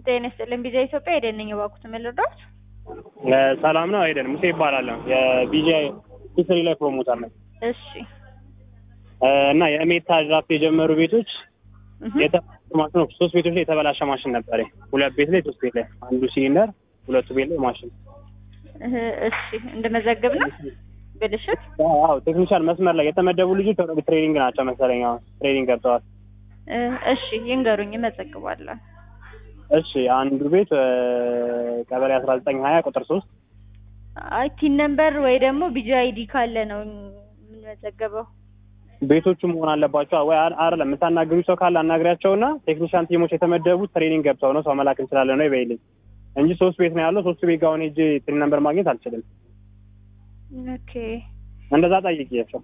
ጤና ይስጥልኝ ቢዛ ኢትዮጵያ ሄደን ነኝ የባኩት ልርዳዎት? ሰላም ነው አይደል? ሙሴ ይባላለሁ። የቢጂአይ ሂስትሪ ላይ ፕሮሞተር ነኝ እሺ እና የሜታ ድራፍት የጀመሩ ቤቶች እህ የተበላሸ ማሽን ነው። ሶስት ቤቶች ላይ የተበላሸ ማሽን ነበረ። ሁለት ቤት ላይ፣ ሶስት ቤት ላይ፣ አንዱ ሲሊንደር፣ ሁለቱ ቤት ላይ ማሽን። እህ እሺ እንደመዘግብ ነው ብልሽት አዎ ቴክኒሻል መስመር ላይ የተመደቡ ልጆች ኦልሬዲ ትሬኒንግ ናቸው መሰለኝ። አሁን ትሬኒንግ ገብተዋል። እ እሺ ይንገሩኝ እመዘግባለሁ። እሺ አንዱ ቤት እ ቀበሌ አስራ ዘጠኝ ሀያ ቁጥር ሶስት አይ ቲን ነምበር ወይ ደግሞ ቢጂ አይዲ ካለ ነው የምንመዘገበው። ቤቶቹ መሆን አለባቸው ወይ አር- አይደለም። የምታናግሩ ሰው ካለ አናግሪያቸውና ቴክኒሻን ቲሞች የተመደቡት ትሬኒንግ ገብተው ነው ሰው መላክ እንችላለን ነው ይበይልኝ እንጂ ሶስት ቤት ነው ያለው። ሶስቱ ቤት ጋር አሁን ሄጄ ትሪ ነምበር ማግኘት አልችልም። ኦኬ እንደዛ ጠይቄያቸው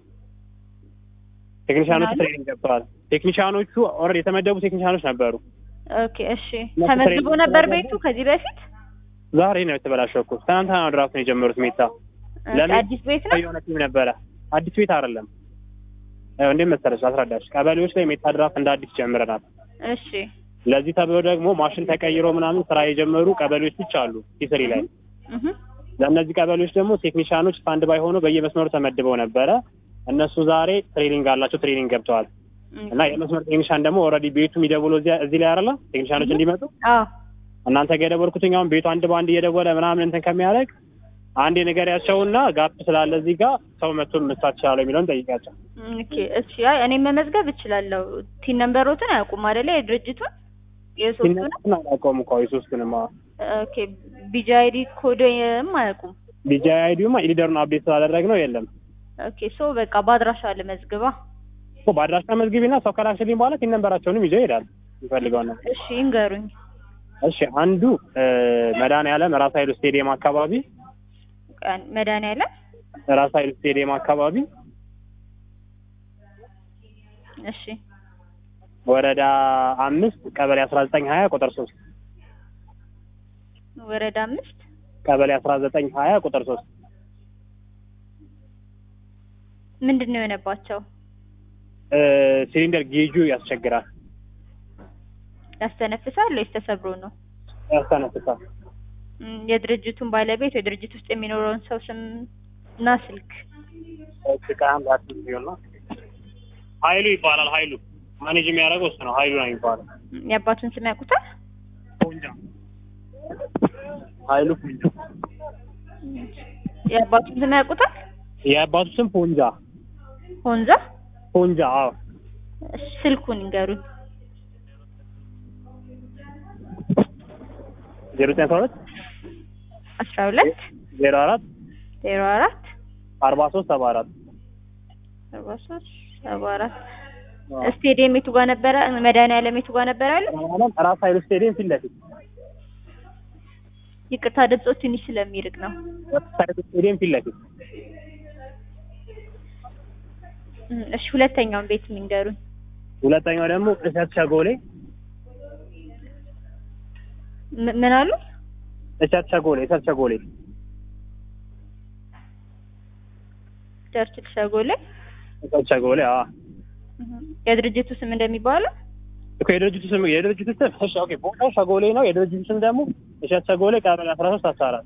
ቴክኒሻኖቹ ምናሉ? ትሬኒንግ ገብተዋል። ቴክኒሻኖቹ ኦልሬዲ የተመደቡ ቴክኒሻኖች ነበሩ። ኦኬ እሺ ተመዝግቦ ነበር ቤቱ ከዚህ በፊት ዛሬ ነው የተበላሸው እኮ ትናንትና ነው ድራፍት ነው የጀመሩት። ሜታ ኦኬ፣ ለምን? አዲስ ቤት ነው የሆነ ቲም ነበረ። አዲስ ቤት አይደለም። ያው እንዴት መሰለሽ አስረዳሽ፣ ቀበሌዎች ላይ ሜታ ድራፍት እንደ አዲስ ጀምረናል። እሺ ለዚህ ተብሎ ደግሞ ማሽን ተቀይሮ ምናምን ስራ የጀመሩ ቀበሌዎች ብቻ አሉ ሂስትሪ ላይ። እህ ለእነዚህ ቀበሌዎች ደግሞ ቴክኒሻኖች ስታንድ ባይ ሆኖ በየመስመሩ ተመድበው ነበረ። እነሱ ዛሬ ትሬኒንግ አላቸው፣ ትሬኒንግ ገብተዋል። እና የመስመር ቴክኒሻን ደግሞ ኦልሬዲ ቤቱ የሚደውለው እዚያ እዚህ ላይ አይደለ ቴክኒሻኖች እንዲመጡ አዎ እናንተ ጋር የደወልኩትኝ አሁን ቤቱ አንድ በአንድ እየደወለ ምናምን እንትን ከሚያደርግ አንድ ንገሪያቸውና ጋፕ ስላለ እዚህ ጋር ሰው መቶ መስራት ይችላል የሚለውን ጠይቂያቸው። ኦኬ እሺ አይ እኔ መመዝገብ እችላለሁ። ቲን ነምበሮትን አያውቁም አይደለ? የድርጅቱን የሶስቱን ሲነሱን አላውቀውም እኮ የሶስቱንም ኦኬ ቢጂ አይዲ ኮድም አያውቁም። ቢጂ አይዲውማ ሊደሩን አፕዴት ስላደረግ ነው የለም ኦኬ ሶ በቃ በአድራሻ ልመዝግባ። እኮ በአድራሻ መዝግቢና ሰው ከላክሽልኝ በኋላ ሲን ነንበራቸውንም ይዘው ይሄዳል የሚፈልገውን ነው። እሺ ይንገሩኝ። እሺ አንዱ መድኃኒዓለም ራስ ኃይሉ ስቴዲየም አካባቢ ቀን መድኃኒዓለም ራስ ኃይሉ ስቴዲየም አካባቢ እሺ ወረዳ አምስት ቀበሌ አስራ ዘጠኝ ሀያ ቁጥር ሶስት ወረዳ አምስት ቀበሌ አስራ ዘጠኝ ሀያ ቁጥር ሶስት ምንድን ነው የሆነባቸው? ሲሊንደር ጌጁ ያስቸግራል፣ ያስተነፍሳል ወይስ ተሰብሮ ነው? ያስተነፍሳል። እም፣ የድርጅቱን ባለቤት ወይ ድርጅት ውስጥ የሚኖረውን ሰው ስም እና ስልክ ከአንድ አዲስ ቢሆን ነው ኃይሉ ይባላል። ኃይሉ ማኔጅ የሚያደርገው እሱ ነው። ኃይሉ ነው የሚባለው። እም፣ የአባቱን ስም ያውቁታል? ፖንጃ ኃይሉ ፖንጃ። የአባቱን ስም ያውቁታል? የአባቱ ስም ፖንጃ ሆንዛ ፖንጃ። አዎ እሺ፣ ስልኩን ይንገሩኝ። ዜሮ ዘጠኝ አስራ ሁለት አስራ ሁለት ዜሮ አራት ዜሮ አራት አርባ ሶስት ሰባ አራት አርባ ሶስት ሰባ አራት ስቴዲየም የቱ ጋር ነበረ? መድኃኒዓለም የቱ ጋር ነበረ ያለው? ራስ ኃይሉ ስቴዲየም ፊት ለፊት ይቅርታ ድምፆ ትንሽ ስለሚርቅ ነው። ራስ ኃይሉ ስቴዲየም ፊት ለፊት እም፣ እሺ ሁለተኛውን ቤት የሚንገሩኝ። ሁለተኛው ደግሞ እሸት ሸጎሌ ም- ምን አሉ? እሸት ሸጎሌ እሸት ሸጎሌ ቸርችል ሸጎሌ እሸት ሸጎሌ አዎ እም፣ የድርጅቱ ስም እንደሚባለው እኮ የድርጅቱ ስም የድርጅቱ ስም እሺ ኦኬ ቦታው ሸጎሌ ነው የድርጅቱ ስም ደግሞ እሸት ሸጎሌ ቀበሌ አስራ ሶስት አስራ አራት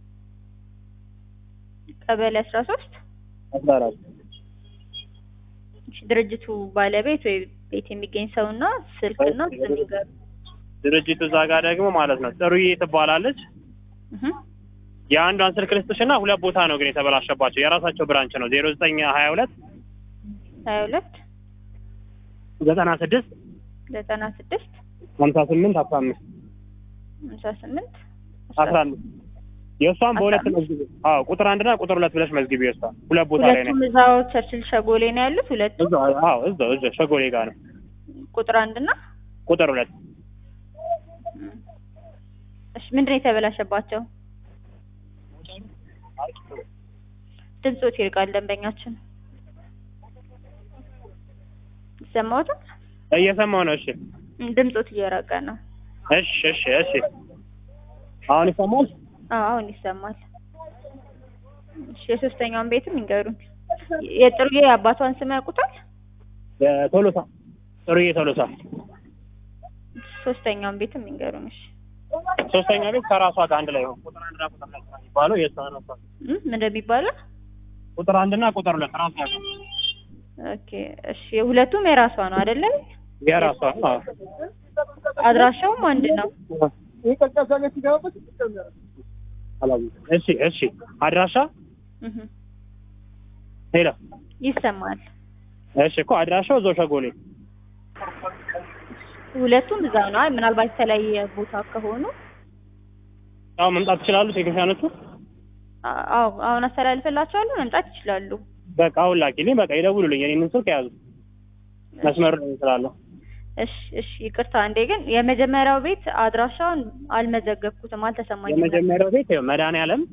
ቀበሌ አስራ ሶስት አስራ አራት እሺ፣ ድርጅቱ ባለቤት ወይ ቤት የሚገኝ ሰውና ስልክና ስም ይንገሩ። ድርጅቱ እዛ ጋር ደግሞ ማለት ነው ጥሩዬ ትባላለች እህ፣ የአንዷን ስልክ ልስጥሽና ሁለት ቦታ ነው ግን የተበላሸባቸው የራሳቸው ብራንች ነው ዜሮ ዘጠኝ ሀያ ሁለት ሀያ ሁለት ዘጠና ስድስት ዘጠና ስድስት ሀምሳ ስምንት አስራ አምስት ሃምሳ ስምንት አስራ አምስት የእሷን በሁለት መዝግቢ አዎ ቁጥር አንድና ቁጥር ሁለት ብለሽ መዝግቢ የእሷን ሁለት ቦታ ላይ ነው ሁለቱም እዛው ቸርችል ሸጎሌ ነው ያሉት። ሁለቱ እዛው አዎ እዛው እዛው ሸጎሌ ጋር ነው ቁጥር አንድና ቁጥር ሁለት እም፣ እሺ ምንድን ነው የተበላሸባቸው? ድምፆት ይርቃል። ደንበኛችን ይሰማዎታል? እየሰማው ነው እሺ እም፣ ድምፆት እየራቀ ነው። እሺ እሺ እሺ አሁን ይሰማል አዎ አሁን ይሰማል። እሺ የሶስተኛውን ቤትም ይንገሩኝ። የጥሩዬ የአባቷን ስም ያውቁታል? ቶሎሳ ጥሩዬ ቶሎሳ ሶስተኛውን ቤትም ይንገሩኝ። እሺ ሶስተኛ ቤት ከራሷ ጋር አንድ ላይ ነው። ቁጥር አንድና ቁጥር ሁለት ነው የሚባለው የእሷ ነው። እሷ እም፣ ምን እንደሚባለው ቁጥር አንድና ቁጥር ሁለት ራሷ ጋር ኦኬ እሺ ሁለቱም የራሷ ነው አይደለ የራሷ ነው። አዎ። አድራሻውም አንድ ነው አላወኩም። እሺ እሺ አድራሻ እህ ሄሎ ይሰማል እሺ እኮ አድራሻው እዛው ሸጎሌ ሁለቱም እዛ ነው አይ ምናልባት የተለያየ ቦታ ከሆኑ አዎ መምጣት ይችላሉ ቴክኒሻኖቹ አ- አዎ አሁን አስተላልፈላቸዋለሁ መምጣት ይችላሉ በቃ አሁን ላኪልኝ በቃ ይደውሉልኝ የኔን ስልክ ያዙ መስመር ላይ ስላለሁ እሺ እሺ ይቅርታ እንዴ ግን የመጀመሪያው ቤት አድራሻውን አልመዘገብኩትም አልተሰማኝም ነበር። የመጀመሪያው ቤት ይኸው መድኃኒዓለም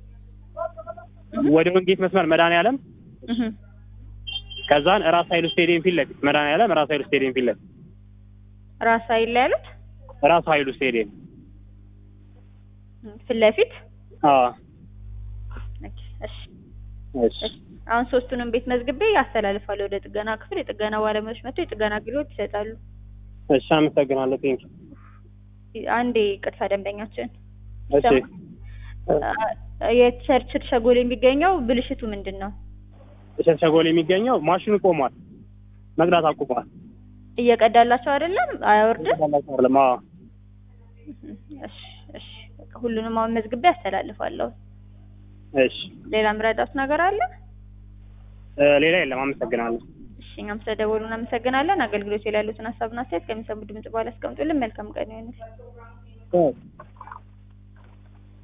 ወደ ወንጌት መስመር መድኃኒዓለም እህ ከዛን ራስ ኃይሉ ስቴዲየም ፊት ለፊት መድኃኒዓለም ራስ ኃይሉ ስቴዲየም ፊት ለፊት ራስ ኃይል ላይ ያሉት ራስ ኃይሉ ስቴዲየም እም፣ ፊት ለፊት አዎ ኦኬ እሺ እሺ አሁን ሶስቱንም ቤት መዝግቤ ያስተላልፋለሁ ወደ ጥገና ክፍል የጥገና ባለሙያዎች መጥተው የጥገና አገልግሎት ይሰጣሉ እሺ አመሰግናለሁ ቴንክ አንዴ ይቅርታ ደንበኛችን እሺ አ- የቸርችል ሸጎል የሚገኘው ብልሽቱ ምንድን ነው ሸጎል የሚገኘው ማሽኑ ቆሟል መቅዳት አቁሟል እየቀዳላቸው አይደለም አያወርድም አይደለም አዎ እሺ እሺ በቃ ሁሉንም አሁን መዝግቤ ያስተላልፋለሁ እሺ ሌላ ምረዳት ነገር አለ እ ሌላ የለም አመሰግናለሁ እሺ እኛም ስለደወሉ እናመሰግናለን አገልግሎት ላይ ያሉትን ሀሳብና አስተያየት ከሚሰሙ ድምጽ በኋላ አስቀምጡልን መልካም ቀን ይሁንልን እ